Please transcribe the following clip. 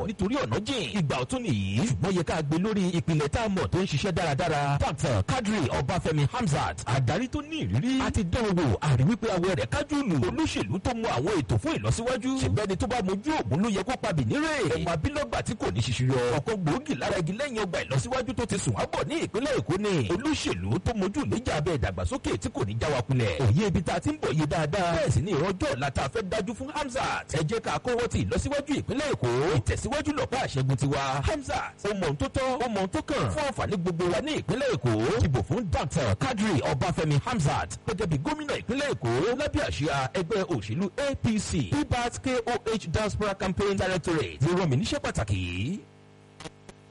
pọ̀ nítorí ọ̀nà jìn ìgbà ọ̀tún nìyí ṣùgbọ́n yẹ ká gbé lórí ìpìlẹ̀ tá a mọ̀ tó ń ṣiṣẹ́ dáradára dr kadri ọbáfẹ́mi hamzat adarí tó ní ìrírí àti dánwò àrí wípé awọ rẹ̀ kájú lù olóṣèlú tó mú àwọn ètò fún ìlọsíwájú ṣègbẹ́ni tó bá mojú ògùn ló yẹ kó pa bìnírè ọmọ abilọ́gbà tí kò ní ṣiṣiyọ ọ̀kan gbòógì lára igi lẹ́yìn ọgbà ìlọsíwájú tó ti sùn ábọ̀ ní ìpínlẹ̀ èkó ni olóṣèlú tó mojú ìlẹ́jà abẹ́ ìdàgbàsókè tí kò ní já wa kulẹ̀ òye ibi tá a ti ń bọ̀ yé dáadáa bẹ́ẹ̀ sì ni ìrọ́jọ́ ọ̀la tá a fẹ́ dájú fún hamzat ẹ jẹ́ ká kọ́wọ́ ti ìlọsíwájú ìpínlẹ̀ èkó ìtẹ̀síwájú lọ́pọ̀ àṣẹgun tiwa hamzat ó mọ̀ ohun tó tọ́ ó mọ̀ ohun tó kàn fún àǹfààní gbogbo wa ní ìpínlẹ̀ èkó dìbò fún dr kadri ọbáfẹ́mi hamzat gẹ́gẹ́ bí gómìnà ìpínlẹ̀ èkó lábẹ́ àṣìá ẹgbẹ́ òṣèlú apc pbat koh diaspora campaign directorate ló rán mi níṣẹ́ pàtàkì yìí.